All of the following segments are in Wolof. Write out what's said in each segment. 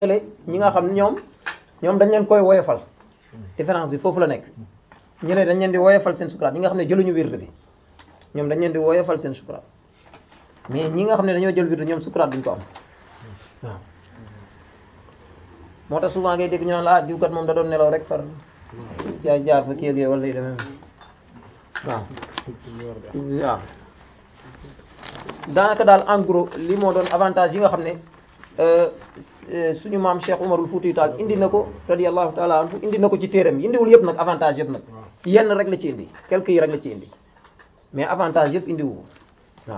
ñi nga xam ne ñoom ñoom dañ leen koy woyofal différence bi foofu la nekk ñu ne dañ leen di woyofal seen sukuraat ñi nga xam ne jëluñu wird bi ñoom dañ leen di woyofal seen sukuraat mais ñi nga xam ne dañoo jël wird ñoom sukuraat duñ ko am waaw moo tax souvent ngay dégg ñu naan la ah diw kat moom da doon nelaw rek far jaar jaar fa kii ak wala yu demee waaw waaw daanaka daal en gros li moo doon avantage yi nga xam ne suñu maam Cheikh Umarul Fuutiyu Taal indi na ko radiyallahu taala anhu indi na ko ci téeram yi indiwul yëpp nag avantage yëpp nag yenn rek la ci indi quelques yi rek la ci indi mais avantage yëpp indiwu waaw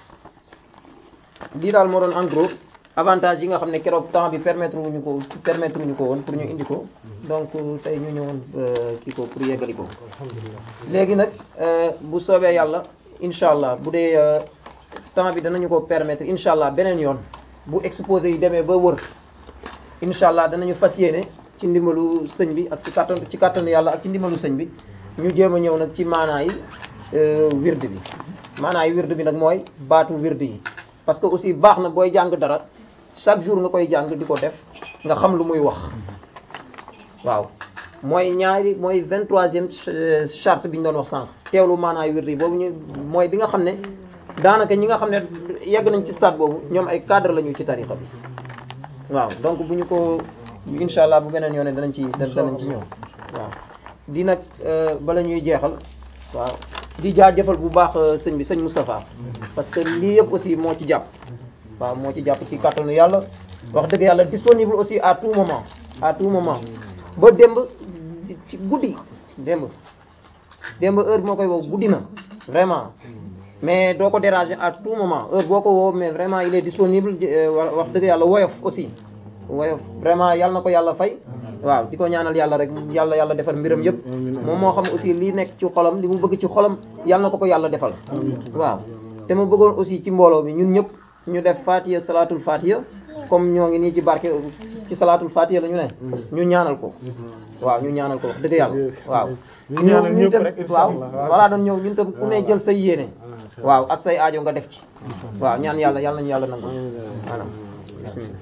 lii daal moo doon en gros avantage yi nga xam ne keroog temps bi permettre wuñu ko permettre wuñu ko woon pour ñu indi ko donc tey ñu ñëwoon kii ko pour yeggali ko léegi nag bu soobee yàlla incha allah bu dee temps bi danañu ko permettre incha allah beneen yoon bu exposé yi demee ba wër incha allah danañu fas yéene ci ndimbalu sëñ bi ak ci kàttan ci kàttanu yàlla ak ci ndimbalu sëñ bi ñu jéem a ñëw nag ci maanaa yi wird bi maanaa yi wird bi nag mooy baatu wird yi parce que aussi baax na booy jàng dara chaque jour nga koy jàng di ko def nga xam lu muy wax waaw mooy ñaari mooy vingt troisième charte bi ñu doon wax sànq teewlu maanaa yi wird yi boobu ñu mooy bi nga xam ne daanaka ñi nga xam ne yegg nañ ci stade boobu ñoom ay cadre lañu ci tarixa bi waaw donc bu ñu ko incha allah bu beneen yoone danañ ci danañ ci ñëw waaw di nag bala ñuy jeexal waaw di jaajëfal bu baax sëñ bi sëñ Moustapha parce que lii yëpp aussi moo ci jàpp waaw moo ci jàpp ci kàttanu yàlla wax dëgg yàlla disponible aussi à tout moment à tout moment ba démb ci guddi démb démb heure bi moo koy wow guddi na vraiment mais doo ko déranger à tout moment heure boo ko woo mais vraiment il est disponible wax dëgg yàlla woyof aussi woyof vraiment yàlla na ko yàlla fay waaw di ko ñaanal yàlla rek yàlla yàlla defar mbiram yëpp moom moo xam aussi li nekk ci xolam li mu bëgg ci xolam yàlla na ko ko yàlla defal waaw te ma bëggoon aussi ci mbooloo bi ñun ñëpp ñu def fatiha salatul fatiha comme ñoo ngi nii ci barke ci salatul fatiha la ñu ne ñu ñaanal ko waaw ñu ñaanal ko wax dëgg yàlla waaw ñëw ñun tam waaw walaa doon ñëw ñun tam ku ne jël say yéene waaw ak say aajo nga def ci waaw ñaan yàlla yàlla nañu yàlla nangu maanaam bismillah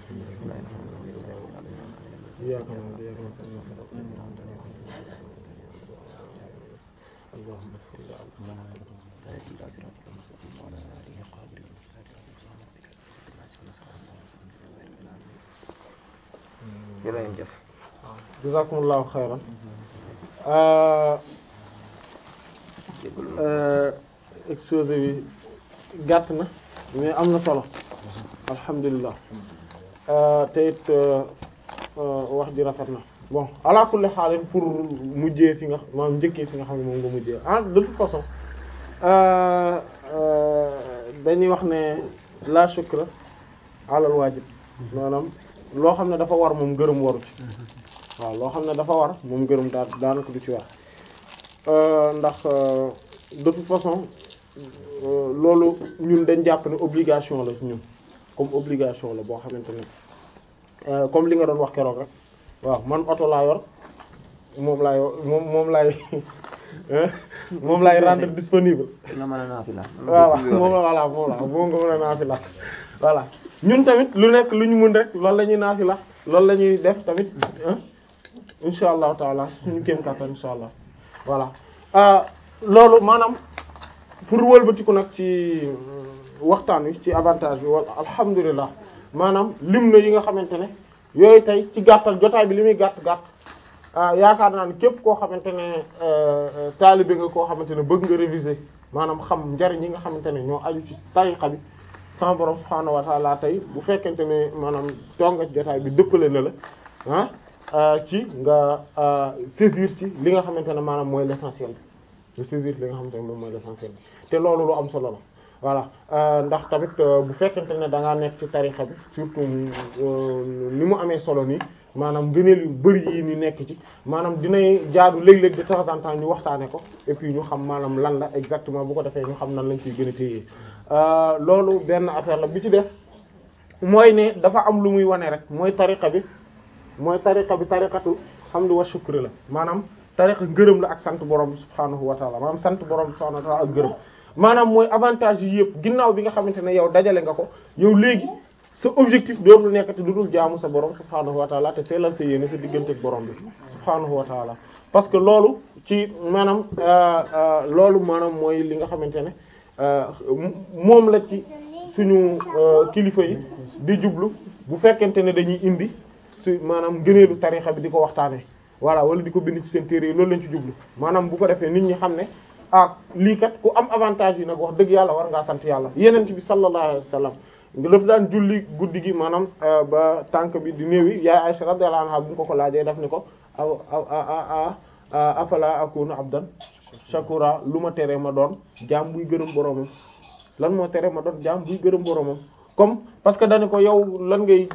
jërëjëf jazakumullahu xayran exposé bi gàtt na mais am na solo alhamdulilah te it wax ji rafet na bon ala kulli xaalin pour mujjee fi nga maanaam njëkkee fi nga xam ne moom nga mujjee ah de toute façon dañuy wax ne la shukra alal waajib maanaam loo xam ne dafa war moom gërëm waru ci waaw loo xam ne dafa war moom gërëm daa daanaka du ci war ndax de toute façon loolu ñun dañ jàpp ne obligation la ci ñun comme obligation la boo xamante ne comme li nga doon wax keroog rek waaw man oto laa yor moom laay moom moom laay moom laay rendre disponible. nga mën a naafila. waaw moom la voilà moom la moom nga mën a naafila voilà ñun tamit lu nekk lu ñu mën rek loolu la ñuy naafila loolu la ñuy def tamit insha allahu taala suñu kéem kattan insha allah voilà loolu maanaam pour wëlbatiku nag ci waxtaan wi ci avantage bi wala alhamdulilah maanaam lim na yi nga xamante ne yooyu tey ci gàttal jotaay bi li muy gàtt gàtt yaakaar naa ne képp koo xamante ne taalibe nga koo xamante ne bëgg nga réviser maanaam xam njariñ yi nga xamante ne ñoo aju ci tariqa bi sama borom subhaanahu wa ta'ala tey bu fekkente ne maanaam toog nga ci jotaay bi dëppale na la ah ci nga saisir ci li nga xamante ne maanaam mooy l'essentiel bi nga saisir li nga xamante ne moom mooy l'essentiel bi te loolu lu am solo la voilà ndax tamit bu fekkente ne da ngaa nekk ci tarixa bi surtout ni mu amee solo nii maanaam gëneel yu bari yi ni nekk ci maanaam dinay jaadu léeg-léeg de temps en temps ñu waxtaane ko et puis ñu xam maanaam lan la exactement bu ko defee ñu xam nan lañ ciy gën a téye loolu benn affaire la bi ci des mooy ne dafa am lu muy wane rek mooy tariqa bi mooy tariqa bi tariqatu hamdu wa shukr la maanaam tariqa ngërëm la ak sant borom bi subhaanahu wa taala maanaam sant borom bi subhaanahu wa taala ak ngërëm maanaam mooy avantage yi yëpp ginnaaw bi nga xamante ne yow dajale nga ko yow léegi sa objectif dootul nekkati du dul jaamu sa borom subhaanahu wa taala te seelal sa yéene sa diggante ak borom bi subhaanahu wa taala parce que loolu ci maanaam loolu maanaam mooy li nga xamante ne moom la ci suñu kilifa yi di jublu bu fekkente ne dañuy indi su maanaam ngëneelu tarixa bi di ko waxtaanee voilà wala di ko bind ci seen téere yi loolu lañ ci jublu maanaam bu ko defee nit ñi xam ne ah lii kat ku am avantage yi nag wax dëgg yàlla war ngaa sant yàlla yeneen bi sallallahu alayhi wa sallam dafa daan julli guddi gi maanaam ba tànk bi di néewi yaay Aisha radiyallahu anha bu ñu ko ko laajee daf ni ko aw aw afala akunu abdan shakura lu ma tere ma doon jaam buy gërëm boromam lan moo tere ma doon jaam buy gërëm boromam comme parce que dañu ko yow lan ngay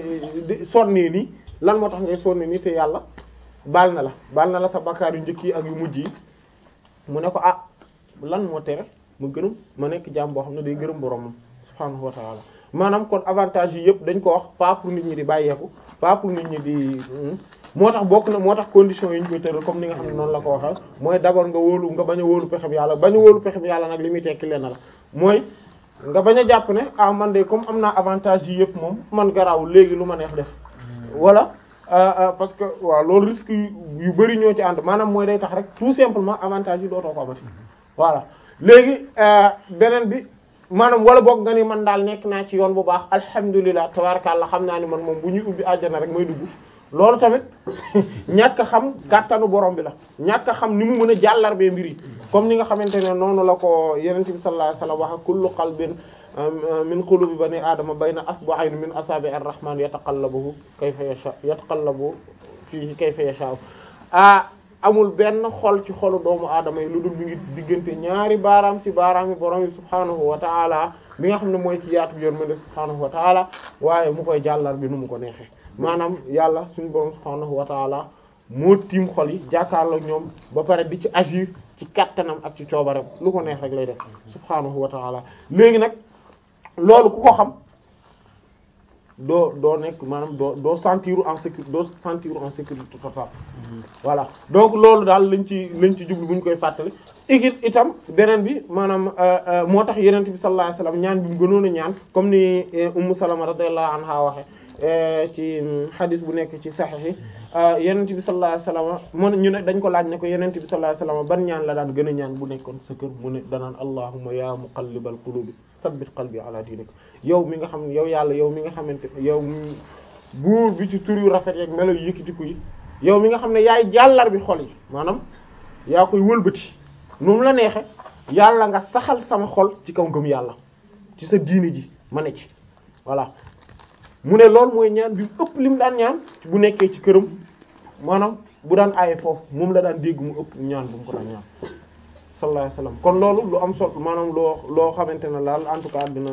sonnee nii lan moo tax ngay sonnee nii te yàlla baal na la baal na la sa bakkaar yu njëkk yi ak yu mujj yi mu ne ko ah lan moo tere ma gërëm ma nekk jaam boo xam ne day gërëm boromam subhaanahu wa ta'ala maanaam kon avantage yi yëpp dañ ko wax pas pour nit ñi di bàyyeeku pas pour nit ñi di moo tax bokk na moo tax conditions yi ñu koy tëral comme ni nga xam ne noonu la ko waxal mooy d'abord nga wóolu nga bañ a wóolu pexem yàlla bañ a wóolu pexem yàlla nag li muy tekki leen la mooy nga bañ a jàpp ne ah man de comme am naa avantage yi yëpp moom man garaawul léegi lu ma neex def wala parce que waaw loolu risque yu bari ñoo ci ànd maanaam mooy day tax rek tout simplement avantage yi dootoo ko amati voilà léegi beneen bi maanaam wala boog nga ni man daal nekk naa ci yoon bu baax alhamdulilah tabarakallah xam naa ni man moom bu ñuy ubbi àjjana rek may dugg loolu tamit ñàkk a xam kàttanu borom bi la ñàkk a xam ni mu mën a jàllarbee mbir yi comme ni nga xamante ne noonu la ko yonent bi sallallahu alayhi wasallam wax kullu qalbin min qulubi bani aadama bayna asbu'ayn min asabi ar-rahman yataqallabu kayfa yasha yataqallabu fihi kayfa yasha ah amul benn xol ci xolu doomu aadama yi lu dul mi ngi diggante ñaari baaraam ci baaraam yi borom yi subhaanahu wa ta'ala bi nga xam ne mooy ci yaatu bi yoon mëne subhaanahu wa ta'ala waaye mu koy jàllar bi nu mu ko neexee maanaam yàlla suñu borom subhaanahu wa ta'ala moo tiim xol yi jàkkaarloo ñoom ba pare di ci agir ci kattanam ak ci coobareem lu ko neex rek lay def subhaanahu wa ta'ala léegi nag loolu ku ko xam doo doo nekk maanaam doo doo sentir en sécurité doo sentir en sécurité totale voilà donc loolu daal lañ ci lañ ci jublu bu ñu koy fàttali igit itam beneen bi maanaam moo tax yenent bi sallallahu alayhi wasallam ñaan bi mu gënoon a ñaan comme ni ummu salama radiyallahu anha waxe ci hadith bu nekk ci sahih yi yenent bi sallallahu alayhi wasallam mën ñu ne dañ ko laaj ne ko yenent bi sallallahu alayhi wasallam ban ñaan la daan gën a ñaan bu nekkoon sa kër mu ne danaan allahumma ya muqallibal qulubi sabbit qalbi ala dinik yow mi nga xam ne yow yàlla yow mi nga xamante yow buur bi ci tur yu rafet yeeg melo yu yëkkatiku yi yow mi nga xam ne yaay jàllar bi xol yi maanaam yaa koy wëlbati nu mu la neexe yàlla nga saxal sama xol ci kaw ngëm yàlla ci sa diini ji ma ne ci voilà mu ne loolu mooy ñaan bi ëpp li mu daan ñaan bu nekkee ci këram maanaam bu daan aaye foofu moom la daan dégg mu ëpp ñaan bu mu ko daan ñaan sallallahu alayhi wasallam kon loolu lu am solo maanaam loo loo xamante ne daal en tout cas dina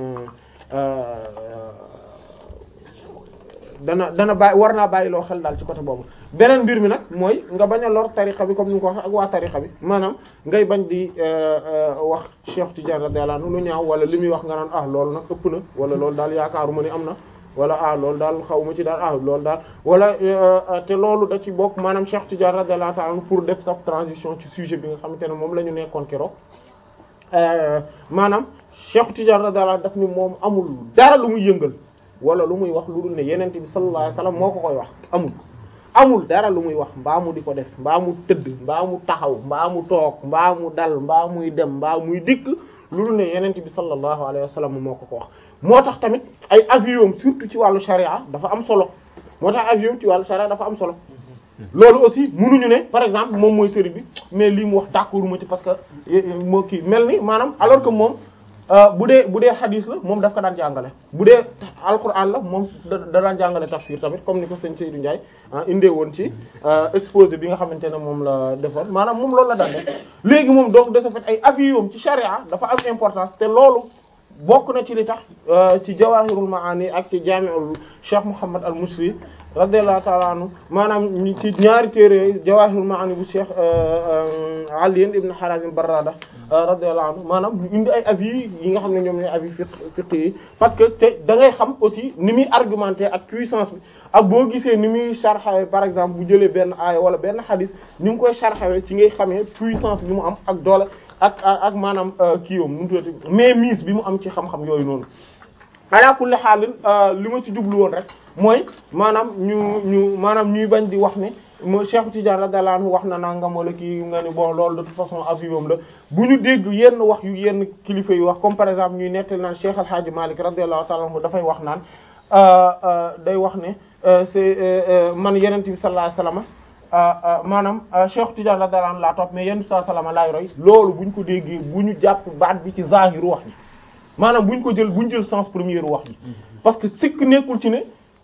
dana dana bàyyi war naa bàyyi loo xel daal ci côté boobu beneen mbir mi nag mooy nga bañ a lor tarixa bi comme ni nga ko waxee ak waa tarixa bi maanaam ngay bañ di wax Cheikh Tidiane radiyallahu anhu lu ñaaw wala li muy wax nga naan ah loolu nag ëpp na wala loolu daal yaakaaruma ni am na wala ah loolu daal xaw ma ci daal ah loolu daal wala te loolu da ci bokk maanaam Cheikh Tidiane radiyallahu ta'ala anhu pour def sa transition ci sujet bi nga xamante ne moom la ñu nekkoon keroog maanaam Cheikh Tidiane radiyallahu daf ni moom amul dara lu muy yëngal wala lu muy wax lu dul ne yenent bi sallallahu alayhi wasallam moo ko koy wax amul amul dara lu muy wax mbaa mu di ko def mbaa mu tëdd mbaa mu taxaw mbaa mu toog mbaa mu dal mbaa muy dem mbaa muy dikk lu dul ne yenent bi sallallahu alayhi wasallam moo ko ko wax moo tax tamit ay avion surtout ci wàllu sharia dafa am solo moo tax avion ci wàllu sharia dafa am solo loolu aussi mënuñu ne par exemple moom mooy sëriñ bi mais lii mu wax d'accord ma ci parce que moo kii mel ni maanaam alors que moom bu dee bu dee xadis la moom daf ko daan jàngale bu dee alquran la moom da daan jàngale tafsir tamit comme ni ko sëñ Seydou Ndiaye indee woon ci exposé bi nga xamante ne moom la defoon maanaam moom loolu la daan def léegi moom donc de ce fait ay avion ci charia dafa am importance te loolu bokk na ci li tax ci jawahirul maani ak ci jami'ul Cheikh Mouhammad al Musri radiyallahu ta'ala anhu maanaam ci ñaari téere jawahirul maani bu Cheikh Ali ibn Harazim Barrada radiyallahu anhu maanaam ñu indi ay avis yi nga xam ne ñoom ñooy avis fiqh fiqh yi parce que te da ngay xam aussi ni muy argumenter ak puissance bi ak boo gisee ni muy sharxawee par exemple bu jëlee benn aaya wala benn xadis ni mu koy sharxawee ci ngay xamee puissance bi mu am ak doole ak ak maanaam kiiwam nu mu tuddati mais mise bi mu am ci xam-xam yooyu noonu ala kulli xaalin li ma ci jublu woon rek mooy maanaam ñu ñu maanaam ñuy bañ di wax ne mo Cheikh Tidiane radiyallahu anhu wax na nangam wala kii nga ni bon loolu de toute façon avis am la bu ñu dégg yenn wax yu yenn kilifa yu wax comme par exemple ñuy nettali naan Cheikh Al Hadj Malick radiyallahu ta'ala anhu dafay wax naan day wax ne c'est man Yonent bi sallallahu alayhi wasallam maanaam Cheikh Tidiane radiyallahu anhu laa topp mais Yonent bi sallallahu alayhi wasallam laay roy loolu bu ñu ko déggee bu ñu jàpp baat bi ci zahiru wax ji maanaam bu ñu ko jël bu ñu jël sens premier wax ji parce que sikk nekkul ci ne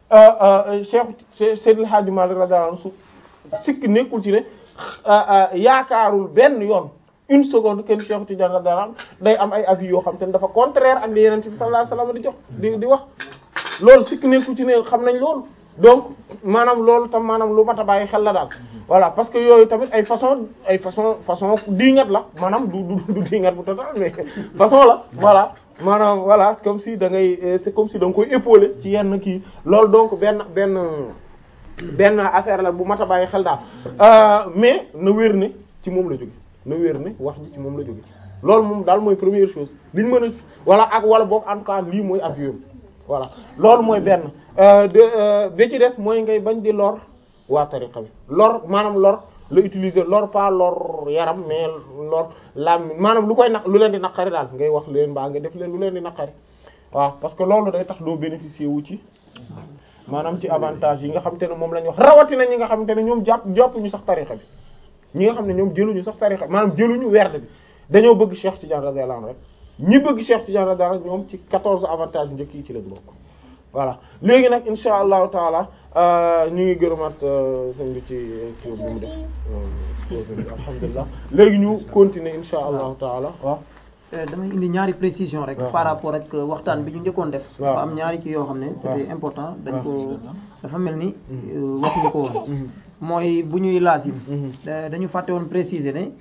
Cheikh Seydil Hadji Malick radiyallahu anhu sikk nekkul ci ne yaakaarul benn yoon une seconde kenn Cheikh Tidiane radiyallahu anhu day am ay avis yoo xam te ne dafa contraire ak li Yonent bi sallallahu alayhi wasallam di jox di di wax loolu sikk nekkul ci ne xam nañ loolu donc maanaam loolu tam maanaam lu mat a bàyyi xel la daal voilà parce que yooyu tamit ay façon ay façon façon diingat la maanaam du du du diingat bu total mais façon la voilà maanaam voilà comme si da ngay c'est comme si da nga koy épauler ci yenn kii loolu donc benn benn benn affaire la bu mat a bàyyi xel daal mais na wér ne ci moom la jóge na wér ne wax ji ci moom la jóge loolu moom daal mooy première chose liñ mën a wala ak wala boog en tout cas lii mooy avion voilà loolu mooy benn de bi ci des mooy ngay bañ di lor waa tariqa bi lor maanaam lor la utiliser lor pas lor yaram mais lor lam maanaam lu koy naq lu leen di naqari daal ngay wax leen mbaa nga def leen lu leen di naqari waaw parce que loolu day tax doo bénéficier wu ci maanaam ci avantage yi nga xam te ne moom la ñu wax rawatina ñi nga xam te ne ñoom jàpp jàpp ñu sax tariqa bi ñi nga xam ne ñoom jëluñu sax tariqa maanaam jëluñu werd bi dañoo bëgg Cheikh Tidiane radiyallahu anhu rek ñi bëgg Cheikh Tidiane radiyallahu anhu ñoom ci 14 avantages njëkk yi ci leen bokk voilà léegi nag insha allahu taala ñu ngi gërëmaat sëñ bi ci kii bi mu def alhamdulilah léegi ñu continuer insha allahu taala waaw damay indi ñaari précision rek par rapport ak waxtaan bi ñu njëkkoon def dafa am ñaari kii yoo xam ne c'était important dañ ko dafa mel ni waxuñu ko woon mooy bu ñuy lazim dañu fàtte woon préciser ne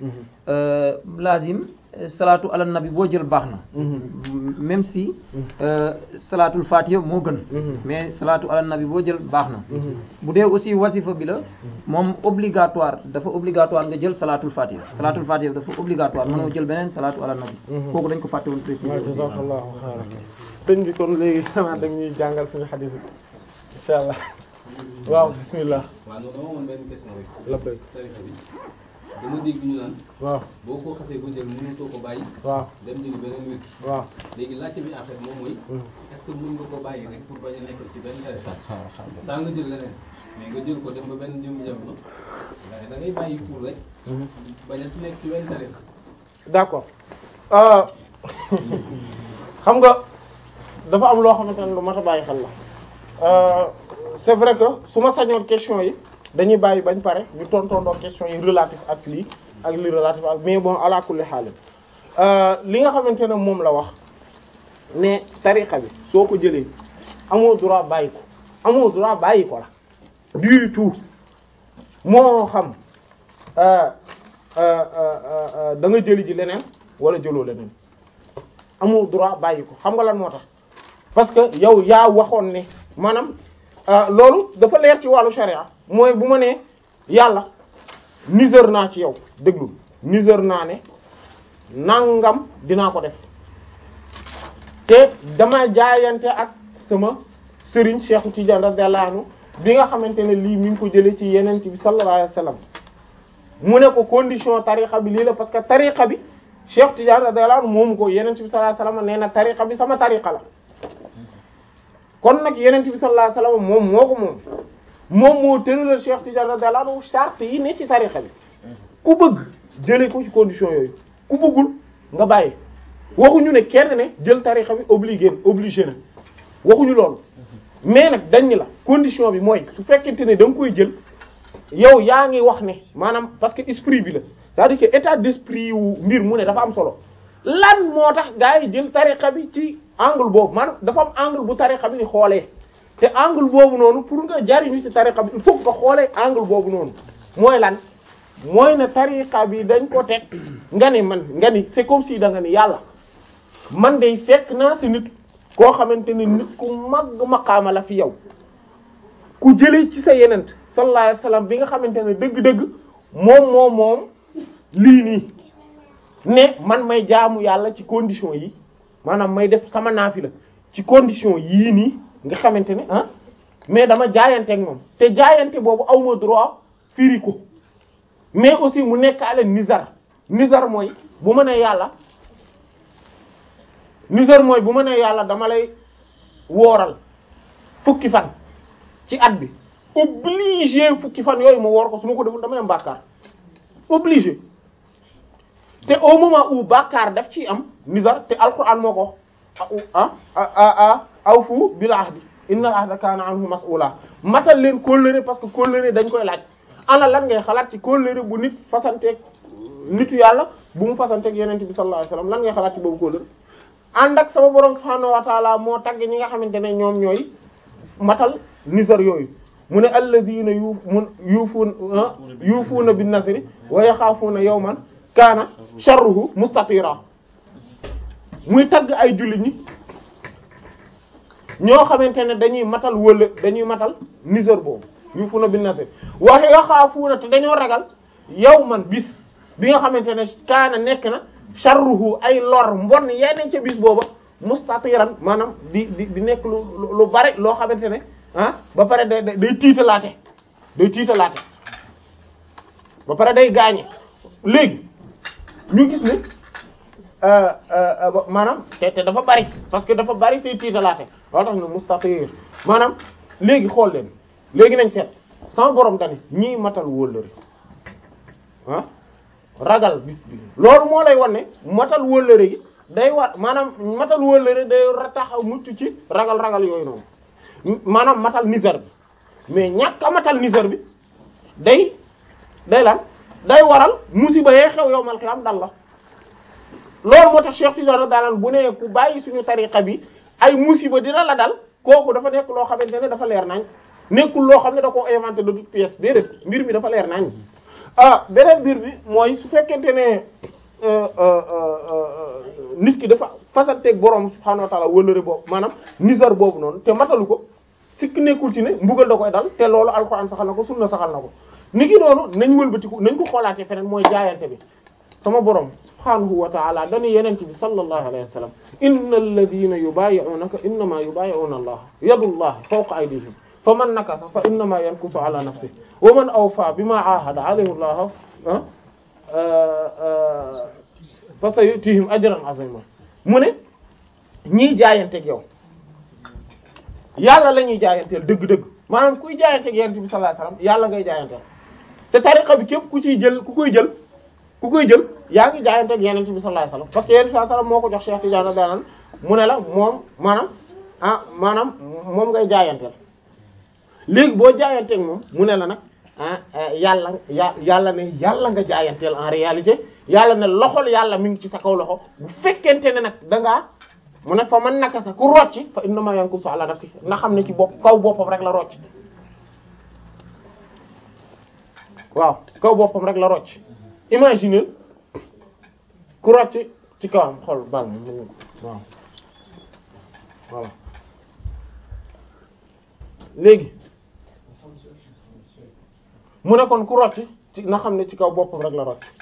lazim salaatu ala nabi boo jël baax na même si salaatul fatiha moo gën mais salaatu ala nabi boo jël baax na bu dee aussi wasifa bi la moom obligatoire dafa obligatoire nga jël salaatul fatiha salaatul fatiha dafa obligatoire mënoo jël beneen salaatu ala nabi kooku dañ ko fàtte woon préciser aussi jazakallahu xayran sëñ bi kon léegi xanaa da ñuy jàngal suñu xadis bi insha allah waaw bismillah waaw non dama amoon benn question rek. labbay tarixa bi dama dégg ñu naan waaw boo ko xasee ba jël mënutoo ko bàyyi waaw dem jëli beneen wér waaw léegi laajte bi en fait moom mooy est-ce que mën nga ko bàyyi rek pour bañ a nekk ci benn tarixa saa nga jël leneen mais nga jël ko dem ba benn jëm jamono waaye da ngay bàyyi pour rek bañ a nekk ci benn tarixa d'accord xam nga dafa am loo xamante ne lu mat a bàyyi xel la c'est vrai que su ma sañoon question yi dañuy bàyyi bañ pare ñu tontoondoo question yi relatif ak lii ak lii relatif ak mais bon ala kulli xaal li nga xamante ne moom la wax ne tariqa bi soo ko jëlee amoo droit bàyyi ko amoo droit bàyyi ko la du tout moo xam da nga jëli ji leneen wala jëloo leneen amoo droit bàyyi ko xam nga lan moo tax parce que yow yaa waxoon ne maanaam loolu dafa leer ci wàllu sharia mooy bu ma nee yàlla niseur naa ci yow déglu niseur naa ne nangam dinaa ko def te dama jaayante ak sama sëriñ Cheikh Tidiane radiyallahu anhu bi nga xamante ne lii mi ngi ko jëlee ci yeneen bi sallallahu alayhi wasallam mu ne ko condition tariqa bi lii la parce que tariqa bi Cheikh Tidiane radiyallahu anhu moomu ko yeneen bi sallallahu alayhi wasallam nee na tariqa bi sama tariqa la kon nag yeneen bi sallallahu alayhi wasallam moom moo ko moom moom moo tëralal Cheikh Tidiane radiyallahu anhu charte yi ne ci tariqa bi ku bëgg jëlee ko ci condition yooyu ku bëggul nga bàyyi waxuñu ne kenn ne jël tariqa bi obligé obligé na waxuñu loolu mais nag dañ ni la condition bi mooy su fekkente ne da nga koy jël yow yaa ngi wax ne maanaam parce que esprit bi la c'est-à-dire que état d'esprit wu mbir mu ne dafa am solo lan moo tax gaa yi jël tariqa bi ci angle boobu maanaam dafa am angle bu tariqa bi ni xoolee te angle boobu noonu pour nga jariñu ci tariqa bi il faut que nga xoolee angle boobu noonu mooy lan mooy ne tariqa bi dañ ko teg nga ni man nga ni c'est comme si da nga ni yàlla man day fekk naa si nit koo xamante ne nit ku mag maqaama la fi yow ku jëlee ci sa yenent sallallahu alayhi wasallam bi nga xamante ne dëgg-dëgg moom moom moom lii nii ne man may jaamu yàlla ci condition yi maanaam may def sama naafila ci condition yii nii nga xamante ne ah mais dama jaayanteeg moom te jaayante boobu awma droit firi ko mais aussi mu nekkaale nizar nizar mooy bu ma nee yàlla nizar mooy bu ma nee yàlla dama lay wooral fukki fan ci at bi obligé fukki fan yooyu ma woor ko su ma ko deful damay am bàkkaar obligé te au moment où bàkkaar daf ci am nizar te alquran moo ko ah ah ah awfu bil ahdi innal ahda kaana anhu mas'ula matal leen kóllëre parce que kóllëre dañ koy laaj ana lan ngay xalaat ci kóllëre bu nit fasanteeg nitu yàlla bu mu fasanteeg yeneen bi sallallahu alayhi wasallam lan ngay xalaat ci boobu kóllëre ànd ak sama borom subhaanahu wa taala moo tagg ñi nga xamante ne ñoom ñooy matal nizar yooyu mu ne alladina yu mun yuufuuna yuufuuna bin nazri wa yaxaafuuna yawman kaana sharruhu mustatira muy tagg ay jullit ñi ñoo xamante ne dañuy matal wëla dañuy matal nizar boobu yuufuuna bin nazri wa yaxaafuuna te dañoo ragal yawman bis bi nga xamante ne kaana nekk na sharruhu ay lor mbon yenn ca bis booba mustatiran maanaam di di di nekk lu lu bari loo xamante ne ah ba pare day day tiitalaate day tiitalaate ba pare day gaañe léegi ñu gis ne maanaam te te dafa bari parce que dafa bari tey tiitalaate loolu tax ne mustatir maanaam léegi xool leen léegi nañ seet sama borom dani ñii matal wóllëre ah ragal bis bi loolu moo lay wan ne matal wóllëre gi day war maanaam matal wóllëre day tax a mucc ci ragal-ragal yooyu noonu maanaam matal nizar bi mais ñàkk a matal nizar bi day day lan day waral musiba yee xew yow mal xiyam dal la loolu moo tax Cheikh Tidiane daanan bu ne ku bàyyi suñu tariqa bi ay musiba dina la dal kooku dafa nekk loo xamante ne dafa leer nañ nekkul loo xam ne da koo inventé de toute pièce déedéet mbir mi dafa leer nañ ah beneen mbir bi mooy su fekkente ne nit ki dafa fasanteeg borom subhaanahu wa ta'ala wëllëre boobu maanaam nizar boobu noonu te matalu ko sikk nekkul ci ne mbugal da koy dal te loolu alxuraan saxal na ko sunna saxal na ko ni ki noonu nañ wëlbatiku nañ ko xoolaatee feneen mooy jaayante bi sama borom subhaanahu wa ta'ala dañu yenent bi sallallahu alayhi wa sallam inna alladhina yubayi'unaka innama yubayi'una allah yadullahi fawqa aydihim faman nakasa fa innama yankusu ala nafsihi wa man awfa bima ahada alayhi allah fa sayutihim ajran azima mu ne ñii jaayanteeg yow yàlla la ñuy jaayanteel dëgg-dëgg maanaam kuy jaayanteeg yonent bi sallallahu alayhi wasallam yàlla ngay jaayanteel te tariqa bi képp ku ciy jël ku koy jël ku koy jël yaa ngi jaayanteeg yonent bi sallallahu alayhi wasallam parce que yonent bi sallallahu alayhi wasallam moo ko jox Cheikh Tidiane daanal mu ne la moom maanaam ah maanaam moom ngay jaayanteel léegi boo jaayanteeg moom mu ne la nag ah yàlla ya yàlla ne yàlla nga jaayanteel en réalité yàlla ne loxol yàlla mi ngi ci sa kaw loxo bu fekkente ne nag da ngaa mu ne fa man naka sa ku rocci fa innama yankusu ala nafsi na xam ne ci bopp kaw boppam rek la rocc waaw kaw boppam rek la rocc imagine ku rocc ci kawam xol bal waaw voilà léegi mu ne kon ku rocc ci na xam ne ci kaw boppam rek la rocc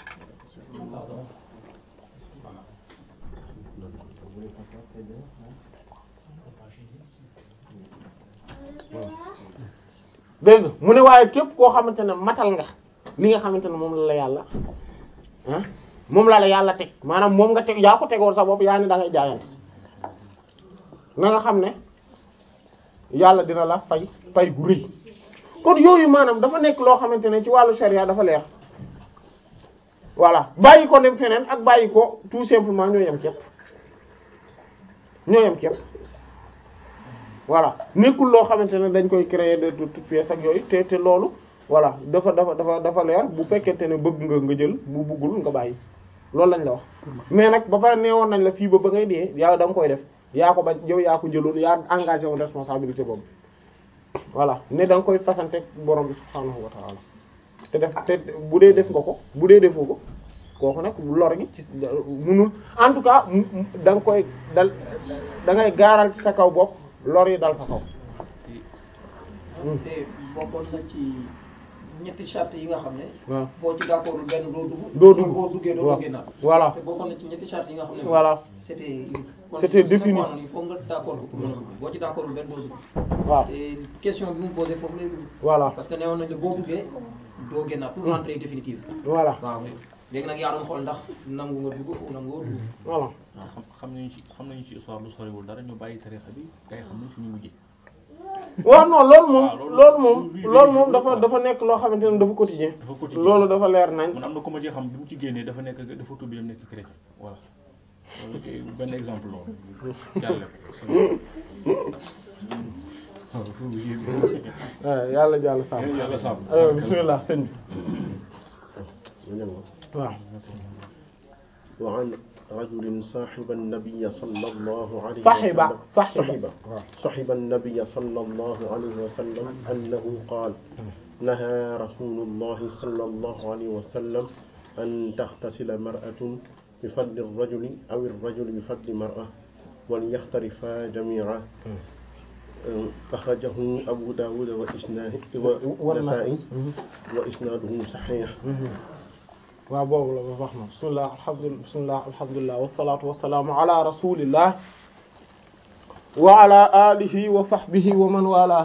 dégg nga mu ne waaye képp koo xamante ne matal nga li nga xamante ne moom la la yàlla ah moom la la yàlla teg maanaam moom nga teg yaa ko tegoon sa bopp yaa ni da ngay jaayante na nga xam ne yàlla dina la fay fay gu rëy kon yooyu maanaam dafa nekk loo xamante ne ci wàllu sharia dafa leer voilà bàyyi ko dem feneen ak bàyyi ko tout simplement ñoo yem képp ñoo yem képp voilà nekkul loo xamante ne dañ koy créer de toute pièce ak yooyu te te loolu voilà dafa dafa dafa dafa leer bu fekkente ne bëgg nga nga jël bu bëggul nga bàyyi loolu lañ la wax mais nag ba pare neewoon nañ la fii ba ba ngay dee yaa da nga koy def yaa ko ba yow yaa ko jëloon yaa engagé woon responsabilité boobu voilà ne da nga koy fasante borom bi subhaanahu wa ta'ala te def te bu dee def nga ko bu dee defoo ko kooku nag lor gi ci munul en tout cas da nga koy dal da ngay gaaral ci sa kaw bopp lor yi dal sa kaw te bokkoon na ci ñetti charte yi nga xam ne waaw boo ci d'accordul benn doo dugg doo dugg boo duggee doo waaw duggee naat voilà te bokkoon na ci ñetti charte yi nga xam ne voilà c'était kon C'était su défini. nekkoon il faut nga d'accord ko pour mën a dugg boo ci d'accordul benn doo dugg waaw te question bi mu posé foofu lay dugg voilà parce que newoon nañ la boo duggee doo génnaat pour l'entrée définitive voilà waaw léegi nag yaa doon xool ndax nangu nga dugg ou nangu nga dugg voilà xam xam nañu ci xam nañu ci histoire lu soriwul dara ñu bàyyi tarixa bi kay xam nañ suñu mujjee waaw non loolu moom waaw, loolu- loolu moom luy- loolu moom luy- dafa luy- dafa nekk loo xamante ne dafa quotidien dafa quotidien. loolu dafa leer nañ man am na ko ma ci xam bi mu ci génnee dafa nekk dafa tudd dem nekk chrétien voilà loolu kay benn exemple loolu jàlle ko waaw fu mu yéeme. waaw yàlla jàll sàmm yàlla sàmm alors bismillah sëñ bi waaw وعن رجل صاحب النبي صلى الله عليه صاحب وسلم صاحب صاحب النبي صلى الله عليه وسلم أنه قال نهى رسول الله صلى الله عليه وسلم أن تغتسل مرأة بفضل الرجل أو الرجل بفضل مرأة وليختلفا جميعا أخرجه أبو داود وإسناده والنسائي وإسناده صحيح waaw boobu la ba wax na bismillah alhamdulillah bismillah alhamdulillah wasalaatu wasalaamu ala rasulillah wa ala alihi wa sahbihi wa man wala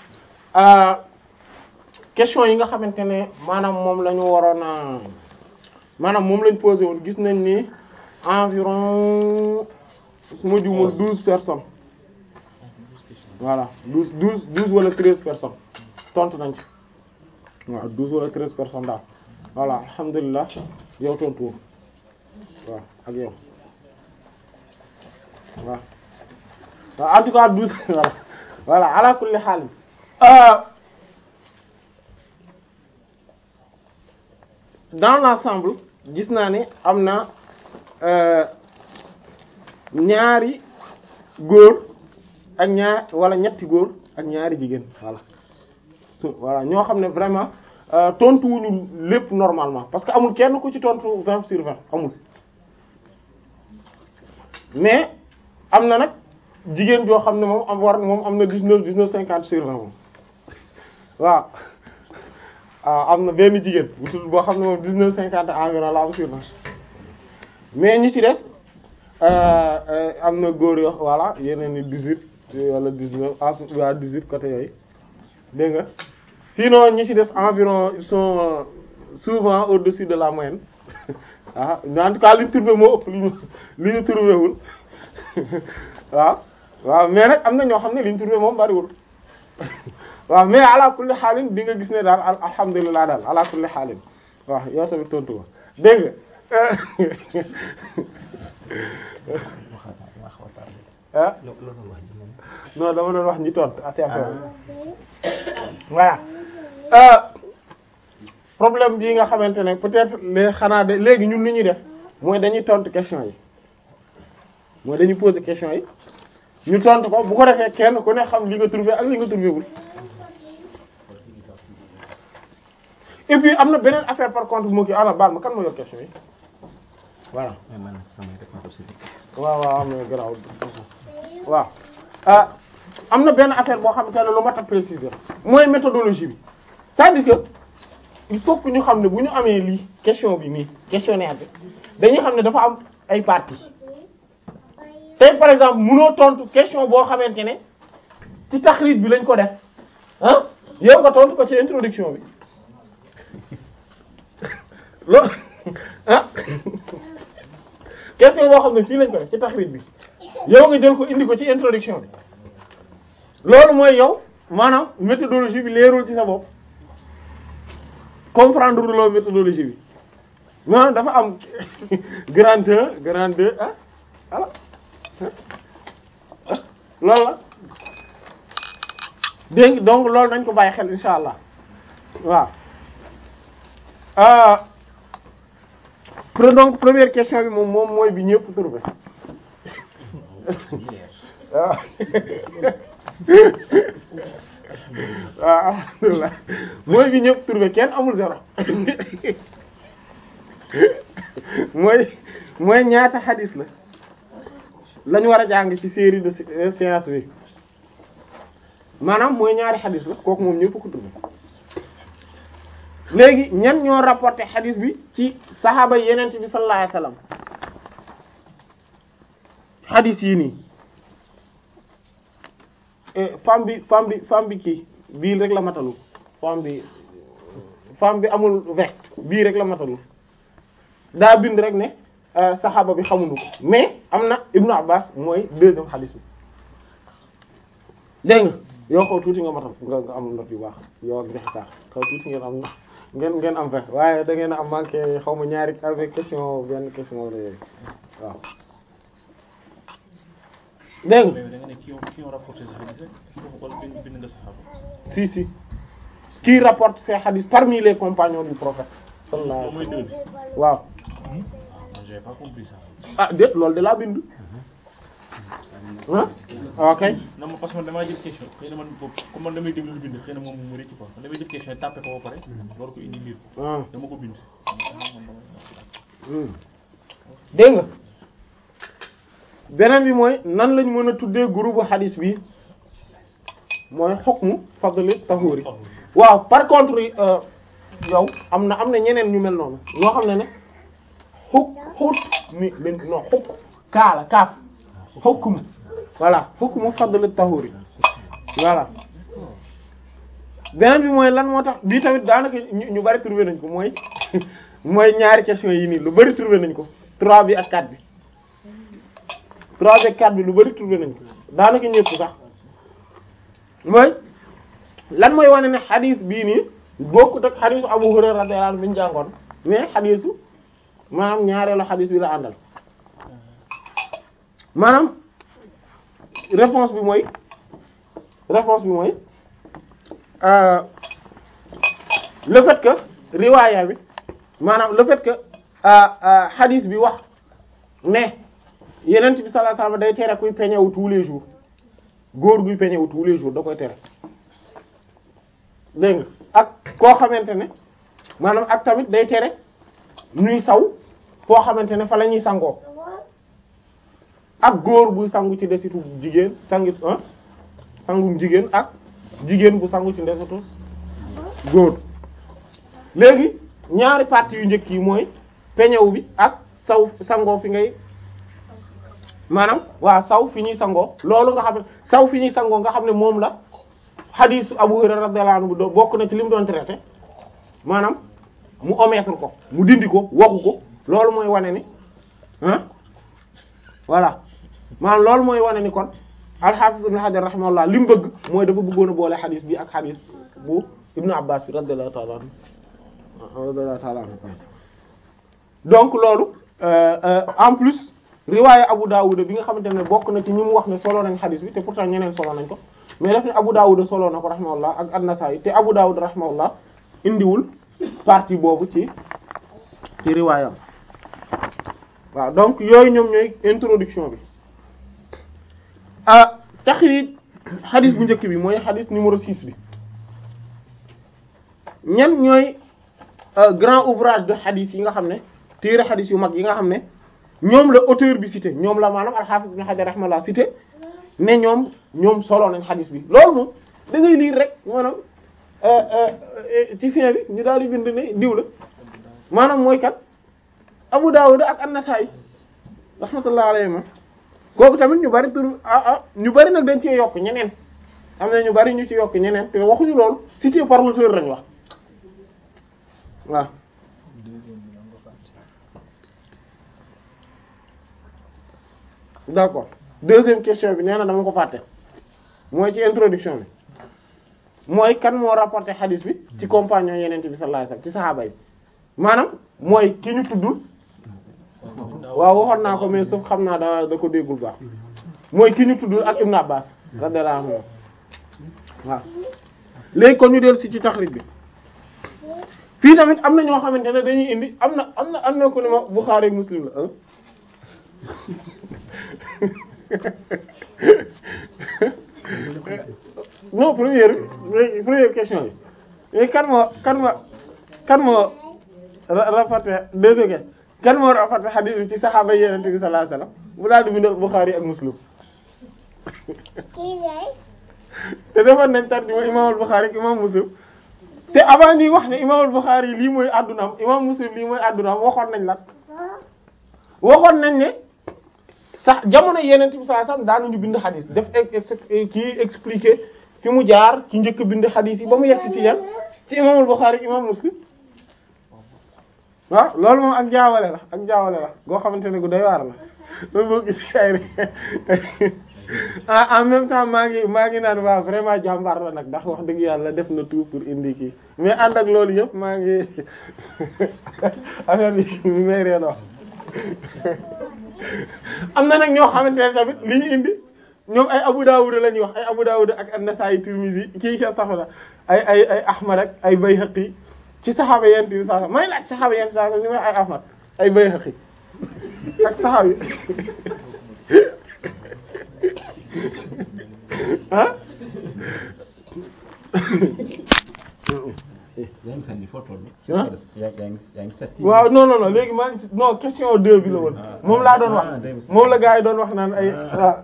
question yi nga xamante ne maanaam moom la ñu waroon a maanaam moom lañ posé woon gis nañ ni environ su ma juumul douze personnes voilà douze douze douze wala treize personnes tontu nañ ci waaw douze wala treize personnes daal voilà alhamdulilah yow tontu waaw ak yow waaw waaw en tout cas douze voilà voilà ala kulli xaal dans l'ensemble gis naa ne am na ñaari góor ak ñaar wala ñetti góor ak ñaari jigéen voilà voilà ñoo xam ne vraiment tontu wuñu lépp normalement parce que amul kenn ku ci tontu vingt sur vingt amul mais am na nag jigéen joo xam ne moom am war moom am na dix-neuf dix-neuf cinquante sur vingt moom waaw waaw am na benn jigéen bu tudd boo xam ne moom dix-neuf cinquante environ la am sur vingt mais ñi ci des am na góor yoo voilà yeneen ni dix-huit wala dix-neuf ah waa dix-huit côté yooyu dégg nga sinon ñi ci des environ ils sont souvent au-dessus de la moyenne ah en tout cas li ñu trouvé moo ëpp li ñu li ñu trouvé wul waaw waaw mais nag am na ñoo xam ne li ñu trouvé moom bariwul waaw mais ala kulli xaalin di nga gis ne daal al alhamdulilah daal ala kulli xaalin waaw yow tamit tontu ma dégg nga ah non dama doon wax ñi tontu ati affaire voilà problème bii nga xamante ne peut-être les xanaa de léegi ñun li ñuy def mooy dañuy tontu question yi mooy dañuy poser question yi ñu tontu ko bu ko defee kenn ku ne xam li nga trouvé ak li nga trouvé wul et puis am na beneen affaire par contre moo kii ana baal ma kan moo yor question yi voilà waaw waaw am na garaaw waaw ah am na benn affaire boo xamante ne lu mat a préciser mooy méthodologie bi c'est-à-dire que il faut que ñu xam ne bu ñu amee lii question bi nii questionnaire bi dañuy xam ne dafa am ay parties tey par exemple mënoo tontu question boo xamante ne ci taxriij bi lañ ko def ah yow nga tontu ko ci introduction bi loolu ah question boo xam ne fii lañ ko def ci taxriij bi yow nga jël ko indi ko ci introduction bi loolu mooy yow maanaam méthodologie bi leerul ci sa bopp comprendre loo méthodologie bi maanaam dafa am grand un grand deux ah voilà loolu la dégg donc loolu nañ ko bàyyi xel insha allah waaw ah donc première question bi moom moom mooy bi ñëpp trouvé waaw waaw alhamdulilah mooy bi ñëpp trouvé kenn amul zéro mooy mooy ñaata xadis la lañu war a jàng ci série de séance bi maanaam mooy ñaari xadis la kooku moom ñëpp ko trouvé léegi ñan ñoo rapporté xadis bi ci saxaaba yeneen bi sallallahu alayhi wasallam xadis yi nii femme bi femme bi femme bi kii bii rek la matalul femme bi femme bi amul vect bii rek la matalul daa bind rek ne saxaaba bi xamuñu ko mais am na Ibnu Abbas mooy deuxième xadis bi dégg nga yoo xaw tuuti nga matal nga nga am note yu baax yow ak dexe sax xaw tuuti ngeen am ngeen ngeen am vingt waaye da ngeen a am manqué xaw ma ñaari avec question benn question la yooyu waaw dégg nga mais da nga ne ki ont qui ont rapporté sa hadith rek est-ce que wala bind bind nga saxaaba si si qui rapporte ces hadiths parmi les compagnons du prophète sallallahu moom mooy alayhi deux bi wa sallam waaw j'ai pas compris ça ah déet loolu de laa bind ah ok non ma parce que man damaa jël question xëy na man boobu comme man damay déglu lu bind xëy na moom mu rëcc quoi man damay jël question tàppe ko ba pare war ko indi lire ko ah dama ko bind dégg nga beneen bi mooy nan lañ mën a tuddee groupe hadis bi mooy hukmu fadli tahuri waaw par contre euh, yow am na am na ñeneen ñu mel noonu ñoo xam ne ne xuk xut mi lañ non xuk kaala kaaf hukmu voilà hukmu fadli tahuri voilà beneen bi mooy lan moo tax bii tamit daanaka ñu ñu bari trouvé nañ ko mooy mooy ñaari question yi nii lu bari trouvé nañ ko trois bi ak quatre bi trois bi ak quatre bi lu bari trouvé nañ ko daanaka ñëpp sax mooy lan mooy wane ne xadis bii nii bokkut ak xadisu Abu Hurayra radiyallahu anhu bi ñu jàngoon mais xadisu maanaam ñaareelu xadis bi la àndal maanaam réponse bi mooy réponse bi mooy euh, le fait que riwaaya bi maanaam le fait que xadis bi wax ne yenent bi sallallahu alayhi wasallam day tere kuy peñewu tous les jours góor guy peñewu tous les jours da koy tere dégg nga ak koo xamante ne maanaam ak tamit day tere ñuy saw foo xamante ne fa la ñuy sangoo ak góor buy sangu ci desitu jigéen sangit ah sangum jigéen ak jigéen bu sangu ci desitu góor léegi ñaari parties yu njëkk yi mooy peñew bi ak saw sangoo fi ngay maanaam waa saw fi ñuy sangoo loolu nga xam ne saw fi ñuy sangoo nga xam ne moom la xadiisu Abu Hurayra radiyallahu anhu do bokk na ci li mu doon traité maanaam mu omettre ko mu dindi ko waxu ko loolu mooy wane ni ah voilà maanaam loolu mooy wane ni kon al-Hafiz Ibn Hajar rahimahullah li mu bëgg mooy dafa bëggoon a boole xadiis bi ak xadiis bu Ibnu Abbas bi radiyallahu ta'ala anhu radiyallahu ta'ala anhu donc loolu euh, euh, en plus riwaaya Abu Dawud bi nga xamante ne bokk na ci ñi mu wax ne solo nañ xadis bi te pourtant ñeneen solo nañ ko mais daf ne Abu Dawud solo na ko rahimahullah ak An-Nasa'i te Abu Dawud rahimahullah indiwul partie boobu ci ci riwaayam waaw donc yooyu ñoom ñooy introduction bi ah taxriij xadis bu njëkk bi mooy xadis numéro 6 bi ñan ñooy grand ouvrage de xadis yi nga xam ne téere xadis yu mag yi nga xam ne ñoom la auteur bi cité ñoom la maanaam al-Hafiz Ibn Hajar rahimahullah cité ne ñoom ñoom solo nañ xadis bi loolu moom da ngay lire rek maanaam ci fin bi ñu daal di bind ne diw la maanaam mooy kat Abu Dawud ak An-Nasa'i rahmatullah alayhi ma kooku tamit ñu bari tur ah ah ñu bari nag dañ cee yokk ñeneen am na ñu bari ñu ci yokk ñeneen te waxuñu loolu cité par l'auteur lañ wax waaw d'accord deuxième question bi nee na dama ko fàtte mooy ci introduction bi mooy kan moo rapporté hadith bi ci compagnon yenente bi sallallahu alayhi wasallam ci sahaaba yi maanaam mooy ki ñu tuddul waaw waxoon naa ko mais sauf xam naa da da ko déggul baax mooy ki ñu tuddul ak Ibn Abbas radiyallahu anhu waaw léegi kon ñu dellu si ci taxrij bi fii tamit am na ñoo xamante ne dañuy indi am na am na am na ko ne ma Bukhari ak Muslim la non première première question bi mais kan moo kan moo kan moo rapporté deuxième question kan moo rapporté hadith bi ci saxaaba Yonent bi sallallahu alayhi wasallam bu daal di bind Bukhari ak Muslim te defoon nañ tarjuma imam al-Bukhari ak imam Muslim te avant ñuy wax ne imaamul Bukhari lii mooy addunaam imaam Muslim lii mooy addunaam waxoon nañ la waxoon nañ ne sax jamono yeneen bi sallallahu alayhi wasallam daanuñu bind xadis def kii expliquer fi mu jaar ci njëkk bind xadis yi ba mu yegg si ci yan ci imaamul Bukhari imaam Muslim waaw loolu moom ak jaawale la ak jaawale la goo xamante ne gu doy waar la loolu boo gis ay ah en même temps maa ngi maa ngi naan waa vraiment jàmbaar la nag ndax wax dëgg yàlla def na tout pour indi kii mais ànd ak loolu yëpp maa ngi affaire bi mi may reen wax am na nag ñoo xamante ne tamit li ñu indi ñoom ay Abu Dawud la ñuy wax ay Abu Dawud ak an-Nasa'i Tirmidhi kii ca saxla ay ay ay Ahmad ak ay Bayhaqi ci saxaaba yent bi sax may laaj saxaaba yent sax ñu may ay Ahmad ay Bayhaqi ak saxaaba yi ah yaa ngi sànni foo toll. ah yaa ngi yaa ngi sànni. waaw non non non léegi maa ngi ci non question deux bi la woon moom laa doon wax moom la gars yi doon wax naan ay waaw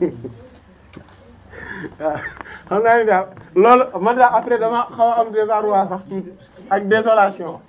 waaw xam naa ni daal loolu man daal après dama xaw a am désarroi sax tuuti ak désolation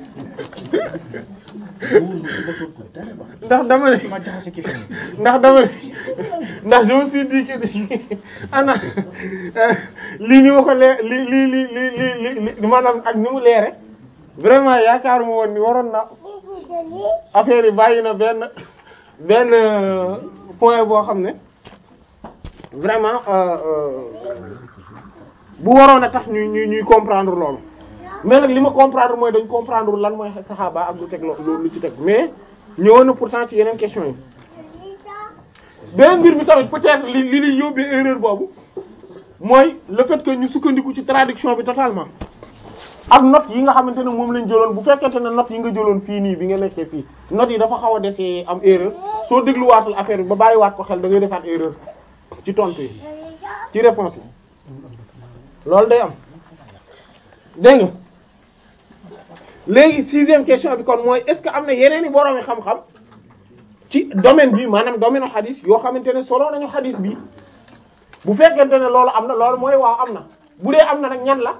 ndax dama ne ma jaxase question yi. ndax dama ne ndax je me suis dit que ni ana lii ni ma ko lee li li li li li li maanaam ak ni mu leere vraiment yaakaaruma woon ni waroon na affaire yi bàyyi na benn benn point boo xam ne vraiment euh, euh, bu waroon a tax ñuy ñuy ñuy comprendre loolu mais nag li ma comprendre mooy dañ comprendre lan mooy saxaaba ak lu teg lo- lu ci teg mais ñëwoon na pourtant ci yeneen question yi beneen mbir bi tamit peut-être li li li yóbbee erreur boobu mooy le fait que ñu sukkandiku ci traduction bi totalement ak notes yi nga xamante ne moom lañ jëloon bu fekkente ne notes yi nga jëloon fii nii bi nga nekkee fii notes yi dafa xaw a desee am erreur soo dégluwaatul affaire bi ba bàyyiwaat ko xel da ngay defaat erreur ci tontu yi ci réponse yi loolu day am dégg nga léegi sixième question bi kon mooy est-ce que am na yeneen i boroomi xam-xam ci domaine bi maanaam domaine xadis yoo xamante ne solo nañu xadis bi bu fekkente ne loolu am na loolu mooy waaw am na bu dee am na nag ñan la